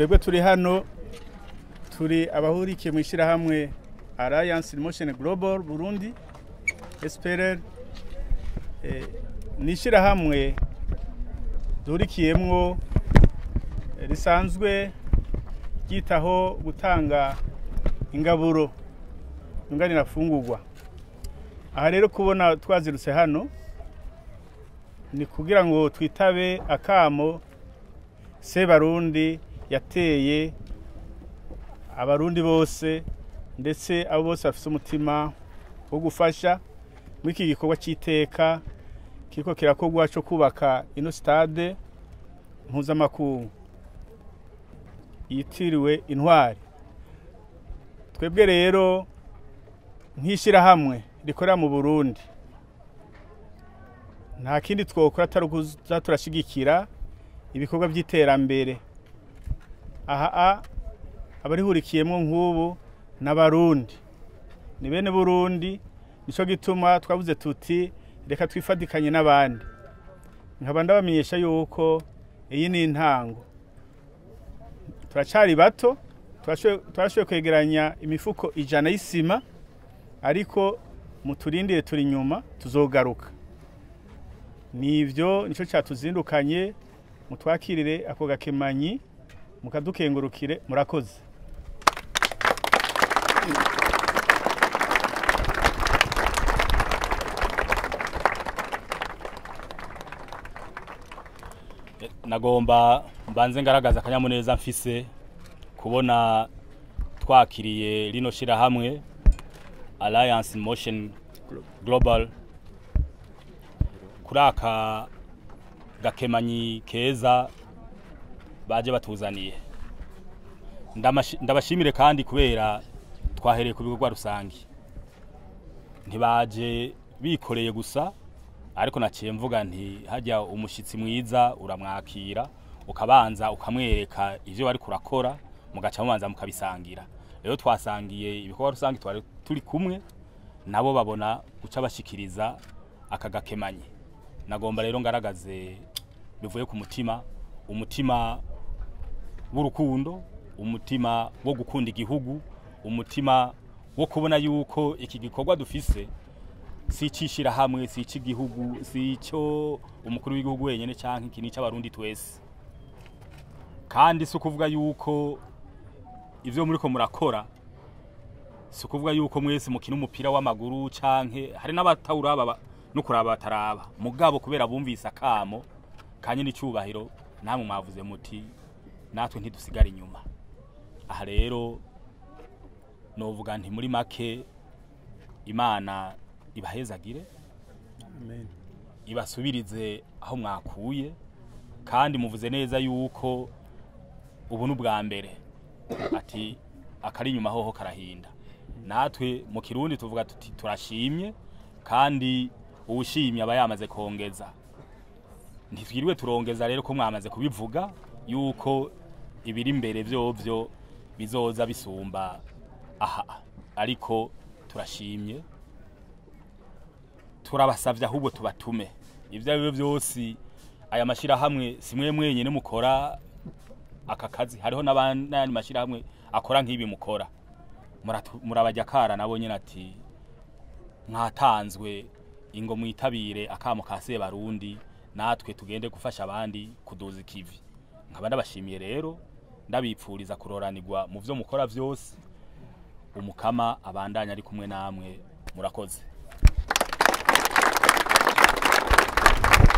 twebwe turi hano turi abahurikiye mu ishyirahamwe alliance in motion global burundi sprl Eh, ni ishyirahamwe duhurikiyemwo eh, risanzwe ryitaho gutanga ingaburo yunganira fungurwa aha rero kubona twazirutse hano ni kugira ngo twitabe akamo sebarundi yateye abarundi bose ndetse abo bose bafite umutima wo gufasha muri iki gikorwa cy'iteka kiriko kirakorwa cyo kubaka ino stade mpuzamakungu yitiriwe intwari twebwe rero nk'ishyirahamwe rikorera mu burundi nta kindi twokora atari ukuza turashyigikira ibikorwa by'iterambere aha a abarihurikiyemo nk'ubu n'abarundi ni bene burundi nicyo gituma twavuze tuti reka twifatikanye n'abandi nkaba ndabamenyesha yuko iyi ni intango turacyari bato turashoboye kwegeranya imifuko ijana y'isima ariko muturindire turi inyuma tuzogaruka ni ibyo nicyo cyatuzindukanye mutwakirire ako gakemanyi mukadukengurukire murakoze nagomba mbanze ngaragaza akanyamuneza mfise kubona twakiriye rino shirahamwe Alliance in Motion Global kuri aka gakemanyi keza baje batuzaniye Ndamashi- ndabashimire kandi kubera twahereye ku bikorwa rusangi ntibaje bikoreye gusa ariko naciye mvuga nti hajya umushitsi mwiza uramwakira ukabanza ukamwereka ivyo bari kurakora mugaca mubanza mukabisangira rero twasangiye ibikorwa rusange twari turi kumwe nabo babona guca bashikiriza aka gakemanyi nagomba rero ngaragaze bivuye ku mutima umutima w'urukundo umutima wo gukunda igihugu umutima wo kubona yuko iki gikorwa dufise si icishirahamwe si ic'igihugu si ico umukuru w'igihugu wenyene canke iki ni ic'abarundi twese kandi si ukuvuga yuko ivyo muriko murakora si ukuvuga yuko mwese mukina umupira w'amaguru canke hari n'abatawuraba ba- no kuraba bataraba mugabo kubera bumvise akamo kanye n'icubahiro namwe mwavuze muti natwe ntidusigara inyuma aha rero novuga nti muri make imana ibahezagire Amen. ibasubirize aho mwakuye kandi muvuze neza yuko ubu ni ubwa mbere ati akari inyuma hoho karahinda natwe mu kirundi tuvuga tuti turashimye kandi uwushimye aba yamaze kongeza ntitwiriwe turongeza rero ko mwamaze kubivuga yuko ibiri imbere vyovyo bizoza bisumba aha ariko turashimye turabasavye ahubwo tubatume ivyo ari byo byose aya mashirahamwe simwe mwenyene mukora aka kazi hariho n'abandi n'ayandi mashirahamwe akora nk'ibi mukora Muratu- murabajya kara nabo nyene ati mwatanzwe ingo mwitabire akamo ka Sebarundi natwe tugende gufasha abandi kuduza ikivi nkaba ndabashimiye rero ndabipfuriza kuroranirwa mu vyo mukora vyose umukama abandanya ari kumwe namwe murakoze